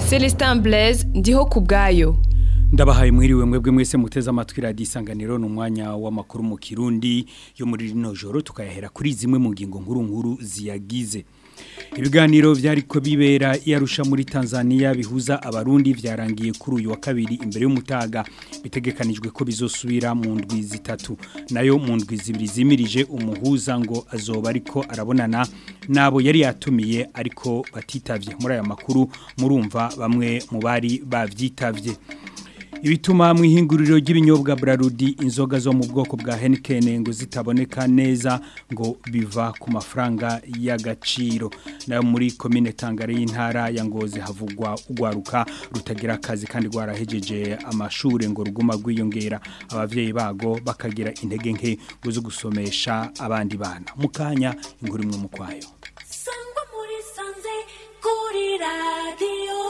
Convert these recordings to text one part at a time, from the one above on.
Celestin Blaise ndiho ku bwayo ndabahaye mwiriwe mwebwe mwese muteze amatwi radiyo isanganiro ni umwanya w'amakuru mu kirundi yo muri rino joro tukayahera kuri zimwe mu ngingo nkuru nkuru ziyagize ibiganiro byari ko bibera iyarusha muri Tanzania bihuza abarundi byarangiye kuri uyu wa kabiri imbere y'umutaga bitegekanijwe ko bizosubira mu ndwi zitatu nayo mu ndwi zibiri zimirije umuhuza ngo azoba ariko arabonana nabo yari yatumiye ariko batitavye muri aya makuru murumva bamwe mu bari bavyitavye ibituma mu ihinguriro ry'ibinyobwa Brarudi inzoga zo mu bwoko bwa Heineken ngo zitaboneka neza ngo biva ku mafaranga y'agaciro nayo muri commune Tangare y'intara ya Ngozi havugwa ugwaruka rutagira akazi kandi gwarahejeje amashure ngo ruguma gwiyongera abavyeyi bago bakagira intege nke ngo zo gusomesha abandi bana mukanya inkuru imwe mu kwayo sangwa muri sanze kuri radio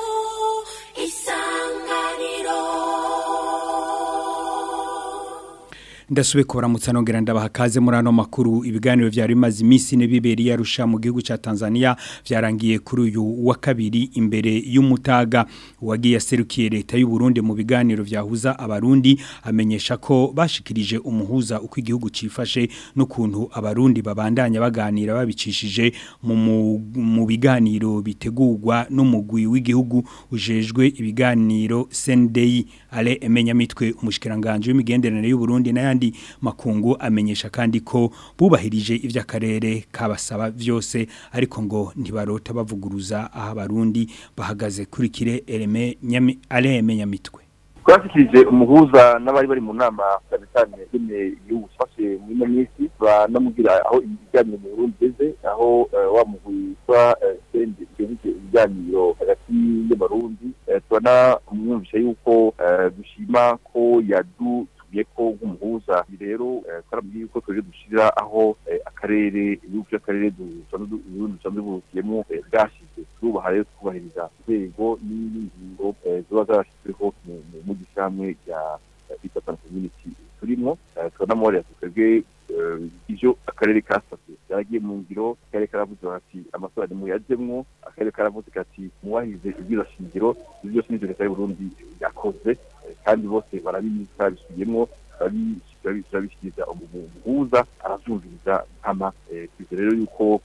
ndasubiye kubaramutsa nongera ndabaha kaze muri ano makuru ibiganiro byari bimaze iminsi ine bibera yarusha mu gihugu cya Tanzania byarangiye kuri uyu wa kabiri imbere y'umutaga wagiye aserukiye leta y'u Burundi mu biganiro byahuza abarundi amenyesha ko bashikirije umuhuza uko igihugu cifashe n'ukuntu abarundi babandanya baganira babicishije mu mu biganiro bitegurwa n'umugwi w'igihugu ujejwe ibiganiro Sendei ale emenya mitwe umushikiranganje w'imigenderanire y'u Burundi n'ayandi makungu amenyesha kandi ko bubahirije ivy'akarere kabasaba vyose ariko ngo ntibarota bavuguruza aho abarundi bahagaze kuri kire eleme nyami ale emenya mitwe twashikirije umuhuza n'abari bari mu nama cyane cyane nyine igihugu cyafashe muri ino minsi banamubwira aho ibiganiro mu Burundi bigeze aho wa mugwi wa sendi ugeze ibiganiro hagati y'abarundi tubona umwumvisha yuko dushima ko yadu tugiye ko nk'umuhuza rero twarabwiye yuko tuje dushira aho akarere ibihugu by'akarere dusanzwe buvuyemo bwashize turubaha rero twubahiriza inzego n'ingingo ziba zarashyizweho mu gishamwe rya Eastern Community turimo turanamworera twebwe ivyo akarere kasabye yaragiye mu ngiro akarere karavuze bati amatora ni muyajemwo akarere karavuze kati muwahize ibwiza shingiro ivyo byose n'ivyo leta y'uburundi yakoze kandi bose barabizi bisubiyemo turabishyikiriza umuhuza aravyumviriza nkama twize rero yuko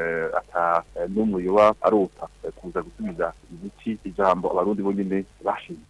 ata n'umwe yoba arota kuza gusubiza imiti ijambo abarundi bonyene bashinze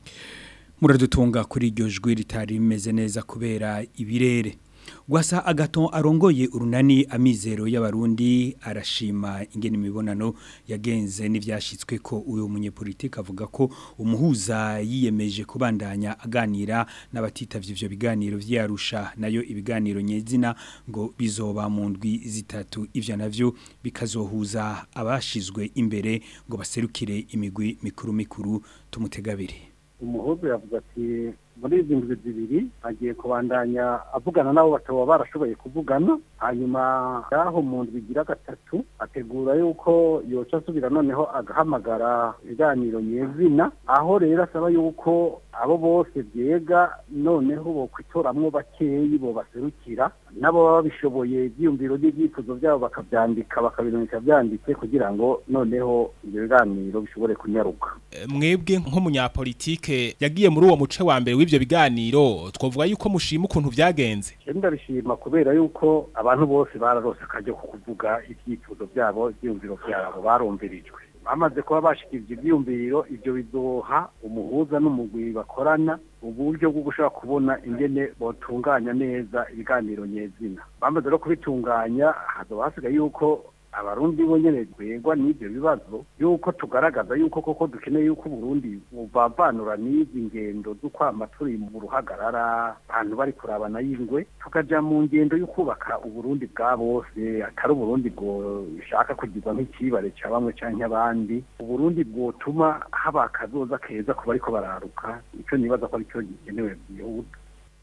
muradutunga kuri iryo jwi ritari rimeze neza kubera ibirere Gwasa agaton arongoye urunani amizero y'abarundi arashima ingene imibonano yagenze n'ivyashitswe ko uyo munyepolitike avuga ko umuhuza yiyemeje kubandanya aganira n'abatitavye ivyo biganiro vyarusha nayo ibiganiro nyezina ngo bizoba mu ndwi zitatu ivyo navyo bikazohuza abashizwe imbere ngo baserukire imigwi mikuru mikuru tumutegabire umuhuza yavuga ati muri izi ndwi zibiri agiye kubandanya avugana nabo bataba barashoboye kuvugana hanyuma yaho mu ndwi igira gatatu ategura yuko yoca asubira noneho agahamagara ibiganiro nyezina aho rero asaba yuko abo bose byega noneho bo kwitoramwo bakeyi bo baserukira nabo baba babishoboye ibyiyumviro n'ibyifuzo byabo bakabyandika bakabirondeka byanditse kugira ngo noneho ibyo biganiro bishobore kunyaruka mwebwe nk'umunyapolitike yagiye muri uwo muce wa mbere w'ibyo biganiro twavuga yuko mushima ukuntu byagenze ndabishima kubera yuko abantu bose bararose akajya ku kuvuga ibyifuzo byabo ibyiyumviro byabo barumvirijwe bamaze kuba bashikirije ibyiyumviro ibyo bizoha umuhuza n'umugwi bakorana uburyo bwo gushaka kubona ingene botunganya neza ibiganiro nyezina bamaze no kubitunganya hazoba hasigaye yuko abarundi bonyene rwegwa n'ibyo bibazo yuko tugaragaza yuko koko dukeneye yuko Burundi buvavanura n'izi ngendo z'ukwama turi mu ruhagarara abantu bari kurabana y'ingwe tukaja mu ngendo yo kubaka uburundi bwa bose atari uburundi bwo shaka kugirwa nk'ikibare ca bamwe canke abandi uburundi bwotuma haba akazoza keza ku bariko bararuka ico nibaza ko aricyo gikenewe byihuta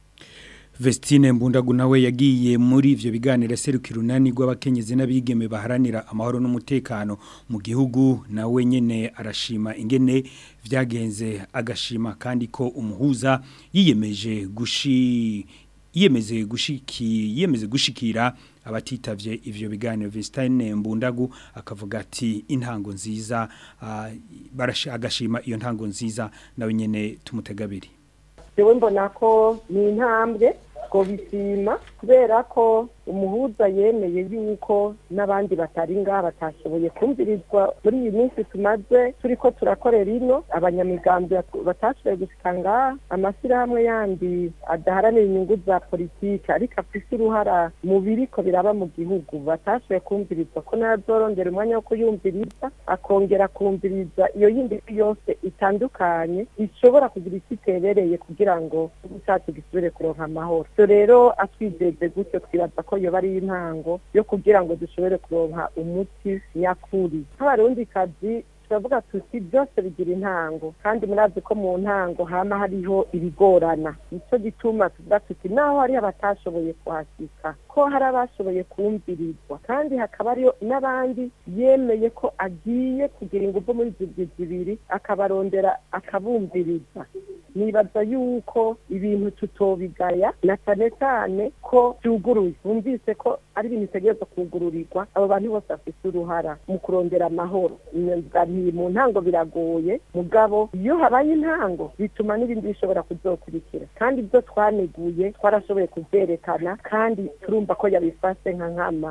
Vestine Mbundagu nawe yagiye muri ivyo biganiro serukira unani rw'abakenyezi n'abigeme baharanira amahoro n'umutekano mu gihugu nawe nyene arashima ingene vyagenze agashima kandi ko umuhuza yiyemeje gushi yiyemeze gushiki yiyemeze gushikira abatitavye ivyo biganiro Vistine Mbundagu akavuga ati intango nziza ah, barasha agashima iyo ntango nziza nawe nyene tumutegabiri jewe mbona ko ni intambwe ngo bisima kubera ko umuhuza yemeye yuko n'abandi batari ngaha batashoboye kumvirizwa muri iyi minsi tumaze turi ko turakorera ino abanyamigambi batashoboye gushika ngaha amashyirahamwe yandi adaharanira inyungu za politiki ariko afise uruhara mu biriko biraba mu gihugu batashoboye kumvirizwa ko nazorondera umwanya wo kuyumviriza akongera kumviriza iyo yindi yose itandukanye ishobora kugira icyo itebereye kugira ngo igihugu cyacu gisubire kuronka amahoro so rero atwizeze gutyo twibaza ko yoba ari intango yo kugira ngo dushobore kuronka umuti nyakuri nk'abarundi kazi turavuga tuti byose bigira intango kandi murazi ko mu ntango hama hariho ibigorana nicyo gituma tuvuga tuti naho hari abatashoboye kuhasika ko hari abashoboye kumvirizwa kandi hakaba hariyo n'abandi yemeye ko agiye kugira ingufu muri ibyo zibiri akabarondera akabumviriza nibaza yuko ibintu tutobigaya na cyane cyane ko byuguruye bumvise ko ari ibintu bitegereza kugururirwa abo bantu bose bafite uruhara mu kurondera amahoro nti mu ntango biragoye mugabo iyo habaye intango bituma n'ibindi bishobora kuzokurikira kandi ibyo twaneguye twarashoboye kubyerekana kandi turumva ko yabifashe nka nkama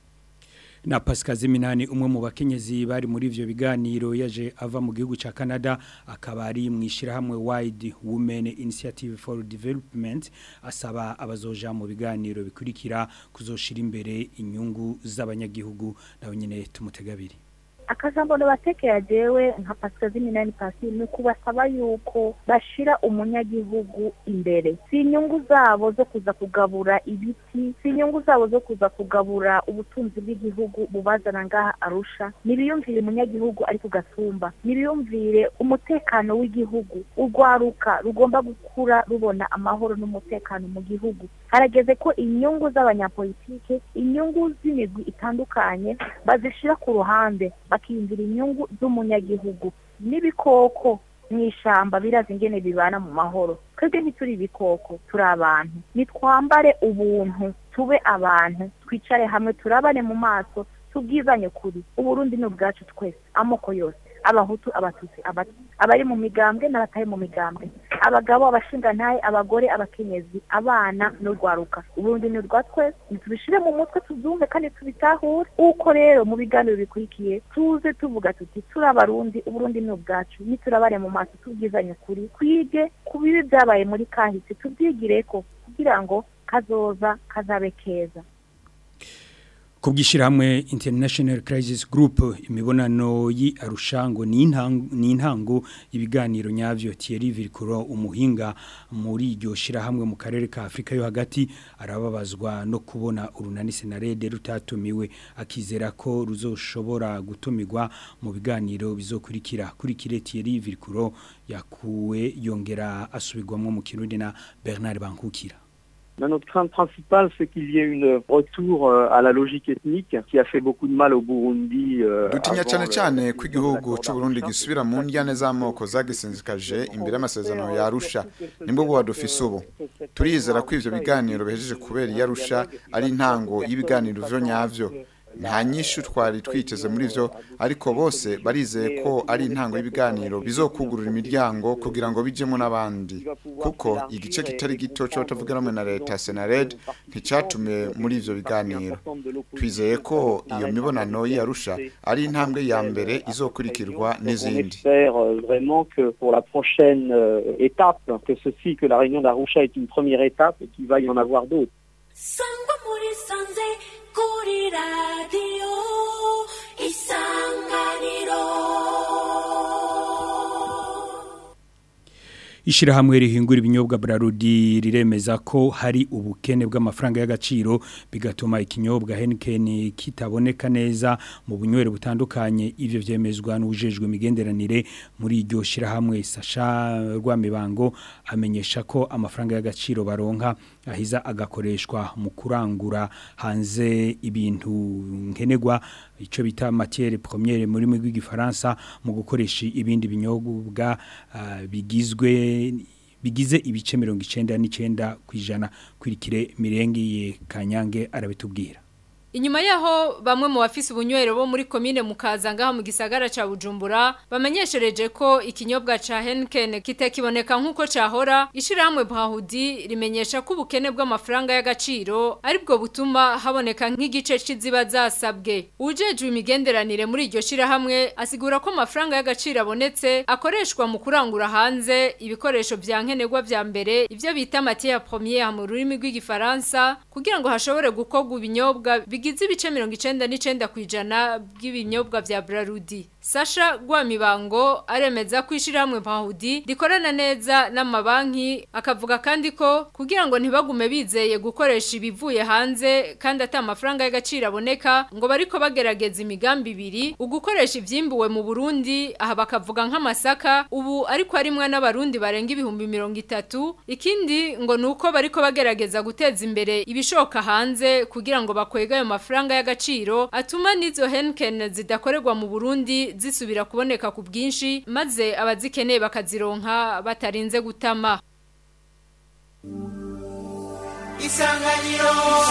na Pascal Ziminani umwe mu bakenyezi bari muri ivyo biganiro yaje ava mu gihugu ca Canada akaba ari mwishira hamwe Wide Women Initiative for Development asaba abazoja mu biganiro bikurikira kuzoshira imbere inyungu z'abanyagihugu nawe nyene tumutegabiri akajambo batekera jewe nka Pascal Ziminani Pasi ni kubasaba yuko bashira umunyagihugu imbere si inyungu zabo zo kuza kugabura ibiti si inyungu zabo zo kuza kugabura ubutunzi bw'igihugu bubazana ngaha arusha nibiyumvire umunyagihugu ari ku gasumba nibiyumvire umutekano w'igihugu urwaruka rugomba gukura rubona amahoro n'umutekano mu gihugu harageze ko inyungu z'abanyapolitike inyungu z'imigwi itandukanye bazishira ku ruhande bakiyumvira inyungu z'umunyagihugu n'ibikoko mu ishyamba birazi ingene bibana mu mahoro twebwe ntituri ibikoko turi abantu nitwambare ubuntu tube abantu twicare hamwe turabane mu maso tubwizanye kuri uburundi ni ubwacu twese amoko yose abahutu abatutsi abari mu migambwe n'abatari mu migambwe abagabo abashingantahe abagore abakenyezi abana n'urwaruka uburundi ni urwa twese ntitubishire mu mutwe tubyumve kandi tubitahure uko rero mu biganiro bikurikiye tuze tuvuga tuti turi abarundi uburundi ni ubwacu niturabare mu maso tubwizanye ukuri twige ku bibi byabaye muri kahise tubyigireko kugira ngo kazoza kazabe keza Kubgishirahamwe International Crisis Group imibonano yi arushango ni intango ni intango ibiganiro nyavyo Thierry Virkuro umuhinga muri iryo shirahamwe mu karere ka Afrika yo hagati arababazwa no kubona urunani senarede rutatumiwe akizera ko ruzoshobora gutumirwa mu biganiro bizokurikira kurikire Thierry Virkuro yakuwe yongera asubirwamwo mu Kirundi na Bernard Bankukira Notre crainte principale, c'est qu'il y ait une retour à la logique ethnique qui a fait beaucoup de mal au Burundi. Dutinya cyane cyane ko igihugu cy'u Burundi gisubira mu njyane z'amoko zagisinzikaje imbere y'amasezerano ya Arusha nimbo bwo dufise ubu turizera ko ivyo biganiro bihejeje kubera yarusha ari intango y'ibiganiro vyo nyavyo nta nyinshi twari twiteze muri byo ariko bose barizeye ko ari intango y'ibiganiro bizokugurura imiryango kugira ngo bijyemo n'abandi kuko igice kitari gito cyo batavuga rumwe na leta senared nticyatume muri ibyo biganiro twizeye ko iyo mibonano y'iyarusha ari intambwe ya mbere izokurikirwa n'izindi vraiment que pour la prochaine étape que ceci que la réunion d'Arusha est une première étape et qu'il va y en avoir d'autres sangwa muri sanze kuri radiyo isanganiro Ishirahamwe rihingura ibinyobwa Brarudi riremeza ko hari ubukene bw'amafaranga y'agaciro bigatuma ikinyobwa Heineken kitaboneka neza mu bunywero butandukanye ivyo vyemezwa n'ujejwe imigenderanire muri iryo shirahamwe Sasha Rwamibango amenyesha ko amafaranga y'agaciro baronka ahiza agakoreshwa mu kurangura hanze ibintu nkenegwa ico bita matière première muri mu rw'igifaransa mu gukoresha ibindi binyobwa uh, bigizwe bigize ibice 99 kwijana kwirikire mirenge ye kanyange arabitubwira Inyuma yaho bamwe mu bafise ubunywero bo muri komine mukaza ngaha mu gisagara ca Bujumbura bamenyeshereje ko ikinyobwa ca Henken kitakiboneka nkuko cahora ishirahamwe Brahudi rimenyesha ko ubukene bw'amafaranga y'agaciro aribwo butuma haboneka nk'igice ciziba zasabwe ujejwe imigenderanire muri iryo shirahamwe asigura ko amafaranga y'agaciro abonetse akoreshwa mu kurangura hanze ibikoresho vya nkenerwa vya mbere ivyo bita matière première mu rurimi rw'igifaransa kugira ngo hashobore gukorwa ibinyobwa bigize ibice 99 kwijana bw'ibinyobwa vya Brarudi Sasha Gwamibango aremeza ko ishiramwe Brahudi rikorana neza n'amabanki akavuga kandi ko kugira ngo ntibagume bizeye gukoresha ibivuye hanze kandi ata amafaranga y'agaciro aboneka ngo bariko bagerageza imigambi ibiri ugukoresha ivyimbuwe mu Burundi aha bakavuga nk'amasaka ubu ariko arimwe n'abarundi barenga ibihumbi mirongo itatu ikindi ngo nuko bariko bagerageza guteza imbere ibishoka hanze kugira ngo bakwega ayo mafaranga y'agaciro atuma n'izo Henken zidakorerwa mu Burundi zisubira kuboneka ku bwinshi maze abazikeneye bakazironka batarinze gutama Isanganiro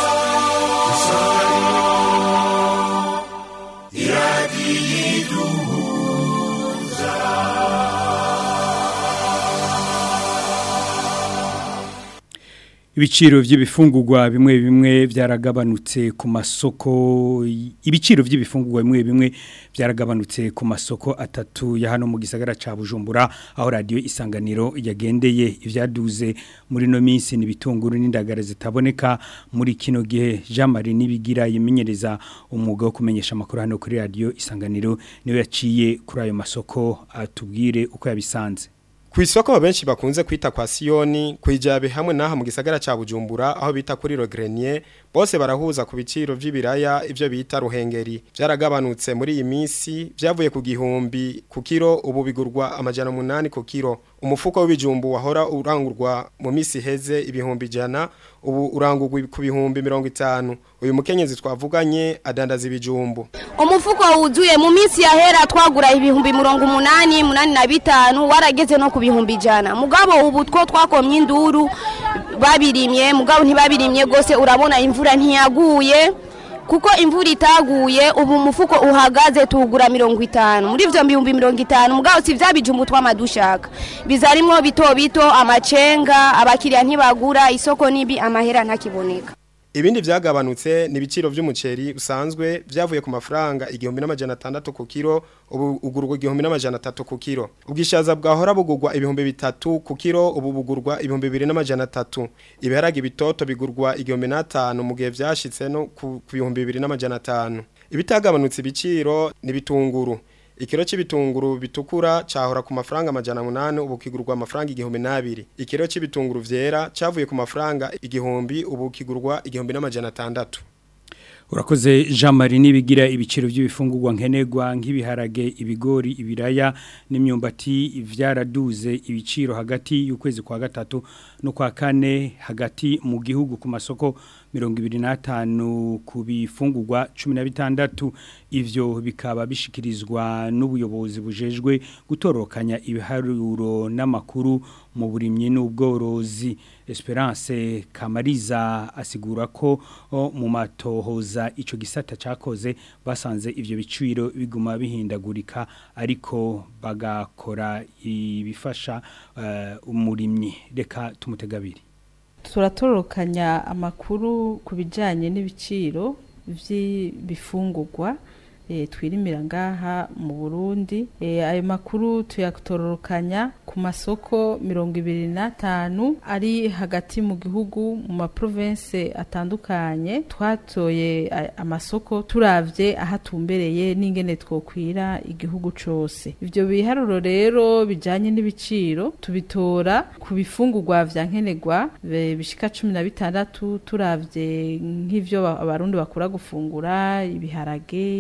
Ibiciro vy'ibifungurwa bimwe bimwe byaragabanutse ku masoko ibiciro vy'ibifungurwa bimwe bimwe byaragabanutse ku masoko atatu ya hano mu gisagara ca Bujumbura aho radio isanganiro yagendeye ivyaduze muri no minsi nibitunguru n'indagara zitaboneka muri kino gihe Jean Marie nibigira yimenyereza umwuga wo kumenyesha makuru hano kuri radio isanganiro niwe yaciye kuri ayo masoko atubwire uko yabisanze Ku isoko benshi bakunze kwita kwa Sioni kwijabe hamwe naha mu gisagara ca Bujumbura aho bita kuri Rogrenier bose barahuza ku biciro vy'ibiraya ivyo bita ruhengeri byaragabanutse muri iyi minsi byavuye ku gihumbi ku kiro ubu bigurwa amajana umunani ku kiro umufuko w'ibijumbu wahora urangurwa mu minsi heze ibihumbi jana ubu urangurwa ku bihumbi mirongo itanu uyu mukenyezi twavuganye adandaza ibijumbu umufuko wuzuye mu minsi yahera twagura ibihumbi mirongo umunani munani na bitanu warageze no ku bihumbi ijana mugabo ubu two twakomye induru babirimye mugabo ntibabirimye rwose urabona imvura ntiyaguye kuko imvura itaguye ubu umufuko uhagaze tuwugura mirongo itanu muri ibyo bihumbi mirongo itanu mugabo si bya bijumbu tw'amadushaka bizarimwo bito bito amacenga abakiriya ntibagura isoko nibi amahera ntakiboneka Ibindi vyagabanutse ni ibiciro vy'umuceri usanzwe vyavuye ku mafaranga igihumbi n'amajana atandatu ku kiro ubu ugurwa igihumbi n'amajana atatu ku kiro ubwishaza bwahora bugurwa ibihumbi bitatu ku kiro ubu bugurwa ibihumbi bibiri n'amajana atatu ibiharage bitoto bigurwa igihumbi n'atanu mu gihe vyashitse no ku ku bihumbi bibiri n'amajana atanu ibitagabanutse ibiciro ni bitunguru ikiro c'ibitunguru bitukura cahora ku mafaranga amajana munani ubu kigurwa amafaranga igihumbi n'abiri ikiro c'ibitunguru vyera cavuye ku mafaranga igihumbi ubu kigurwa igihumbi n'amajana atandatu Urakoze Jean Marie nibigira ibiciro by'ibifungurwa nkenerwa nk'ibiharage ibigori ibiraya n'imyumbati vyaraduze ibiciro hagati y'ukwezi kwa gatatu no kwa kane hagati mu gihugu ku masoko 25 ku bifungurwa 16 ivyo bikaba bishikirizwa n'ubuyobozi bujejwe gutorokanya ibiharuro n'amakuru mu burimyi n'ubworozi Esperance Kamariza asigura ko o, mu matohoza ico gisata cakoze basanze ivyo biciro biguma bihindagurika ariko bagakora ibifasha uh, umurimyi reka tumutegabiri turatorokanya amakuru ku bijyanye n'ibiciro by'ibifungurwa twirimira ngaha mu burundi ayo makuru tuyatororokanya ku masoko mirongo ibiri n'atanu ari hagati mu gihugu mu maprovense atandukanye twatoye amasoko turavye aho atumbereye n'ingene twokwira igihugu cose ivyo biharuro rero bijanye n'ibiciro tubitora ku bifungurwa vya nkenerwa bishika cumi na bitandatu turavye nk'ivyo abarundi bakura gufungura ibiharage ibigori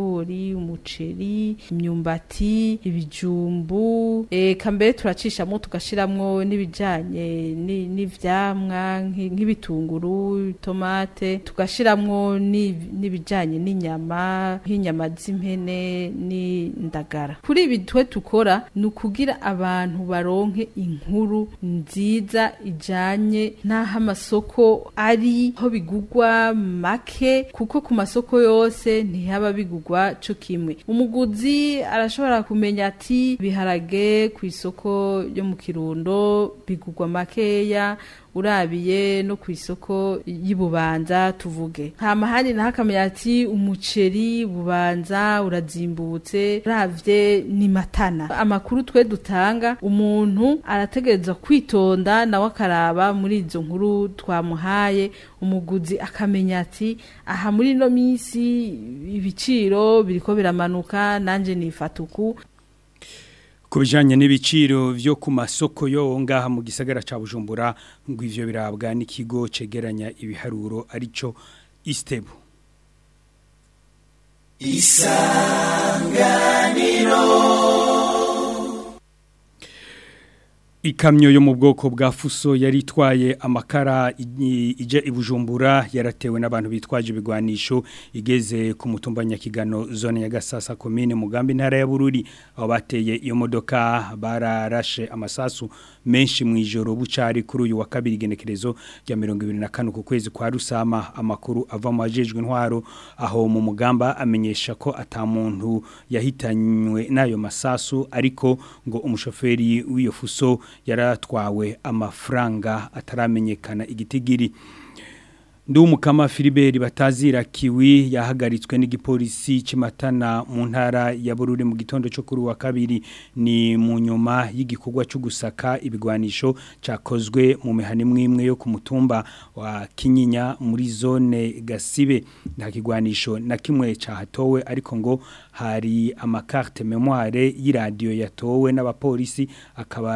ibigori umuceri imyumbati ibijumbu eka mbere turacishamo tugashiramwo n'ibijanye ni- n'ivyamwa nki- nk'ibitunguru tomate tugashiramwo ni- n'ibijanye n'inyama nk'inyama z'impene n'indagara kuri ibi twe dukora ni ukugira abantu baronke inkuru nziza ijanye n'aho amasoko ari aho bigugwa make kuko ku masoko yose ntihaba bigugwa co kimwe umuguzi arashobora kumenya ati biharage ku isoko yo mu kirundo bigugwa makeya urabiye no ku isoko y'ububanza tuvuge hama handi naho akamenya ati umuceri bubanza urazimbutse uravye ni matana amakuru twe dutanga umuntu arategereza kwitonda nawe akaraba muri izo nkuru twamuhaye umuguzi akamenya ati aha muri ino minsi ibiciro biriko biramanuka nanje nifata uku ku bijyanye n'ibiciro byo ku masoko yo ngaha mu gisagara cya bujumbura ngo ivyo birabwa n'ikigo cegeranya ibiharuro aricyo isitebu Ikamyo yo mu bwoko bwa fuso yari itwaye amakara i- ije ibujumbura yaratewe n'abantu bitwaje ibigwanisho igeze ku mutumba nyakigano zone ya Gasasa commune Mugambi ntara ya Bururi aho bateye iyo modoka bararashe amasasu menshi mu ijoro bucari kuri uyu wa kabiri genekerezo rya 2025 ku kwezi kwa rusama amakuru ava mu ajejwe intwaro aho mu mugamba amenyesha ko atamuntu yahitanywe n'ayo masasu ariko ngo umushoferi w'iyo fuso yaratwawe amafaranga ataramenyekana igitigiri Ndumukama Philibert batazira kiwi yahagaritswe n'igipolisi cimatana mu ntara ya Bururi mu gitondo cyo kuri wa kabiri ni mu nyuma y'igikorwa cyo gusaka ibigwanisho cakozwe mu mihani mwimwe yo ku mutumba wa Kinyinya muri zone Gasibe nta kigwanisho na kimwe cahatowe ariko ngo hari amakarte memoire y'iradio yatowe n'abapolisi akaba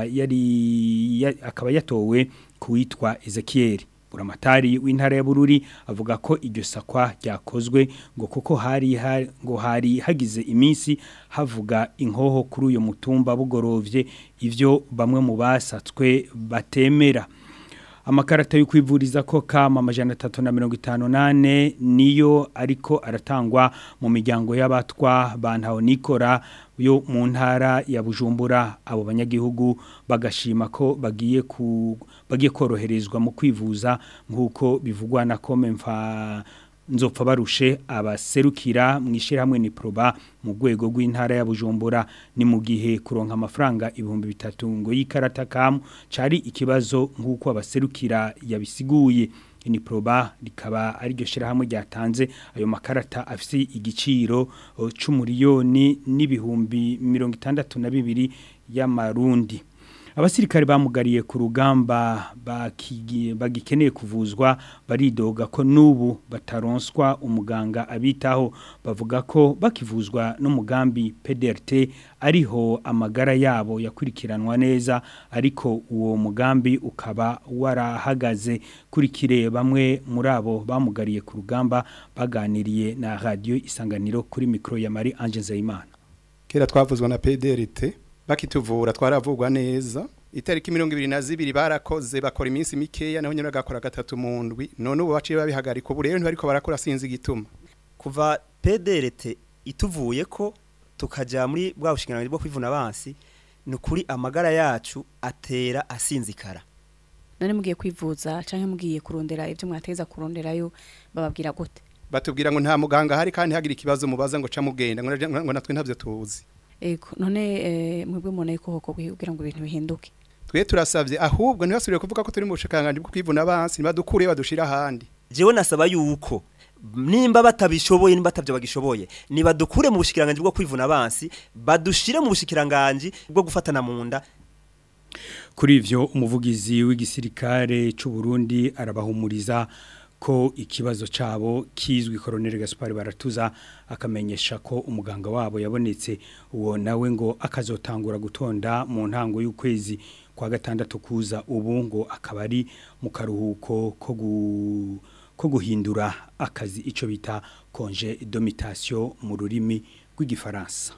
yari ya, akaba yatowe kuwitwa Ezekiel buramatari w'intara ya Bururi avuga ko iryo sakwa ryakozwe ngo kuko hari ha- ngo hari hagize iminsi havuga inkoho kuri uyo mutumba bugorovye ivyo bamwe mu basatswe batemera amakarata yo kwivuriza ko kama amajana atatu na mirongo itanu nane niyo ariko aratangwa mu miryango y'abatwa bantaho nikora yo mu ntara ya bujumbura abo banyagihugu bagashima ko bagiye ku bagiye koroherezwa mu kwivuza nk'uko bivugwa na kome mfa nzopfa barushe abaserukira mu ishyirahamwe ni proba mu rwego rw'intara ya bujumbura ni mu gihe kuronka amafaranga ibihumbi bitatu ngo y'ikarata kamu cari ikibazo nk'uko abaserukira yabisiguye ni proba rikaba ari ryo shyirahamwe ryatanze ayo makarata afite igiciro o, c'umuriyoni n'ibihumbi mirongo itandatu na bibiri y'amarundi abasirikare bamugariye ku rugamba bakigi- bagikeneye kuvuzwa baridoga ko n'ubu bataronswa umuganga abitaho bavuga ko bakivuzwa n'umugambi PDRT ariho amagara yabo yakurikiranwa neza ariko uwo mugambi ukaba warahagaze kuri kire bamwe muri abo bamugariye ku rugamba baganiriye na radio isanganiro kuri mikro ya Marie Ange Nzeyimana kera twavuzwa na PDRT bakituvura twaravugwa neza itariki mirongo ibiri na zibiri barakoze bakora iminsi mikeya naho nyine bagakora gatatu mu ndwi none ubu baciye babihagarika ubu rero ntibariko barakora sinzi igituma kuva PDRT ituvuye ko tukaja muri bwa bushinganiro bwo kwivuna abansi ni ukuri amagara yacu atera asinzikara none mugiye kwivuza canke mugiye kurondera ivyo mwateza kuronderayo bababwira gute batubwira ngo nta muganga ahari kandi hagira ikibazo mubaza ngo ca mugenda ngo naje- ngo natwe ntavyo tuzi ego none eh, mwebwe mubona yuko hoko kugira ngo ibintu bihinduke twe turasavye ahubwo ntibasubire kuvuga ko turi mu bushakanganje bwo kwivuna abansi nibadukure badushira ahandi jewe nasaba yuko nimba batabishoboye nimba batavyo bagishoboye nibadukure mu bushikiranganje bwo kwivuna abansi badushire mu bushikiranganje bwo gufatana mu nda Kuri ivyo umuvugizi w'igisirikare c'u Burundi arabahumuriza ko ikibazo cabo kizwi Colonel Gaspar Baratuza akamenyesha ko umuganga wabo yabonetse uwo nawe ngo akazotangura gutonda mu ntango y'ukwezi kwa gatandatu kuza ubu ngo akaba ari mu karuhuko ko gu ko guhindura akazi ico bita congé domitation mu rurimi rw'igifaransa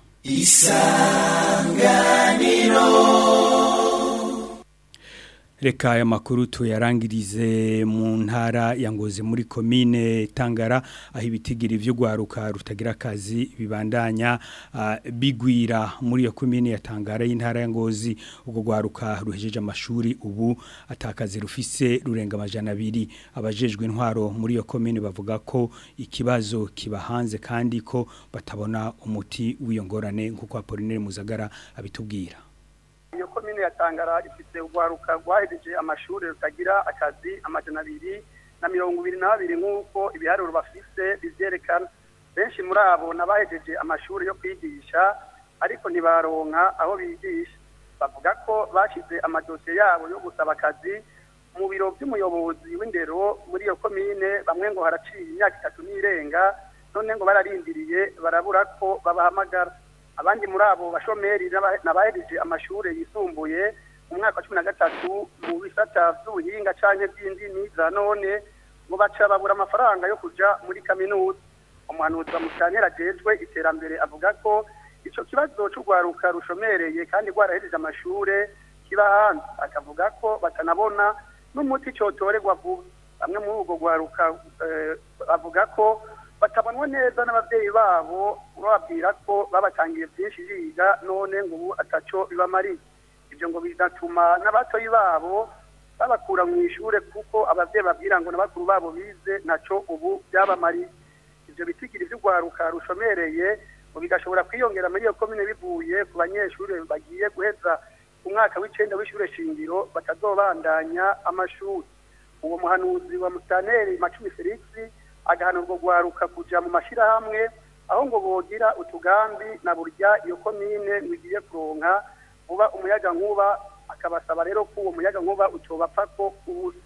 Reka aya makuru tuyarangirize mu ntara ya Ngozi muri komine Tangara aho ibitigiri vyo gwaruka rutagira akazi bibandanya ah, bigwira muri iyo komine ya Tangara y'intara ya Ngozi ubwo gwaruka ruhejeje amashuri ubu atakazi rufise rurenga amajana abiri abajejwe intwaro muri iyo komine bavuga ko ikibazo kibahanze kandi ko batabona umuti w'iyo ngorane nkuko Apollinaire Muzagara abitubwira iyo komine ya tangara ifite urwaruka rwahejeje amashuri rutagira akazi amajana abiri na mirongo ibiri na babiri nk'uko ibiharuro bafise bivyerekana benshi muri abo n'abahejeje amashuri yo kwigisha ariko ntibaronka aho bigisha bavuga ko bashize amadosiye yabo yo gusaba akazi mu biro by'umuyobozi w'indero muri iyo komine bamwe ngo haraciye imyaka itatu n'irenga none ngo bararindiriye barabura ko babahamagara abandi muri abo bashomeri n'aba- n'abahereje amashuri yisumbuye mu mwaka wa cumi na gatatu mu bisata by'ubuhinga canke by'indimi za none ngo baca babura amafaranga yo kuja muri kaminuza umuhanuzi wa musantera ajejwe iterambere avuga ko ico kibazo c'urwaruka rushomereye kandi rwarahejeje amashure kiba hanze akavuga ko batanabona n'umuti cotorerwa vuba bamwe muri urwo rwaruka eh, bavuga ko batabonwa neza n'abavyeyi babo bababwira ko babatangiye byinshi biga none ngo ubu ataco bibamariye ibyo ngo bigatuma n'abatoyi babo babakura mu ishure kuko abavyeyi babwira ngo n'abakuru babo bize naco ubu byabamariye ivyo bitigiri vy'urwaruka rushomereye ngo bigashobora kwiyongera muri iyo komine bivuye ku banyeshure bagiye guheza umwaka w'icenda w'ishure shingiro batazobandanya amashuri uwo muhanuzi wa mustaneri macumi felix agahana urwo rwaruka kuja mu mashirahamwe aho ngo bogira utugambi na burya iyo komine ngiye kuronka vuba umuyaga nkuba akabasaba rero ko uwo muyaga nkuba utobapfa ko ubusa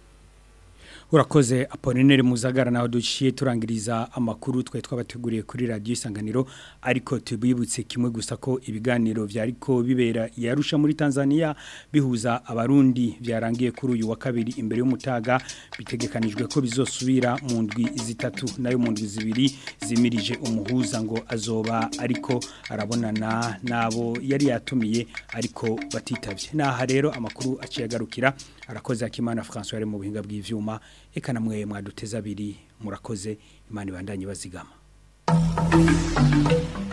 Urakoze Apollinaire Muzagara naho duciye turangiriza amakuru twe twabateguriye kuri radio isanganiro ariko tubibutse kimwe gusa ko ibiganiro vyariko bibera yarusha muri Tanzania bihuza abarundi byarangiye kuri uyu wa kabiri imbere y'umutaga bitegekanijwe ko bizosubira mu ndwi zitatu nayo mu ndwi zibiri zimirije umuhuza ngo azoba ariko arabonana nabo yari yatumiye ariko batitavye naha rero amakuru aciye agarukira arakoze akimana François ari mu buhinga bw'ivyuma eka namwe mwaduteza abiri murakoze imana ibandanye bazigama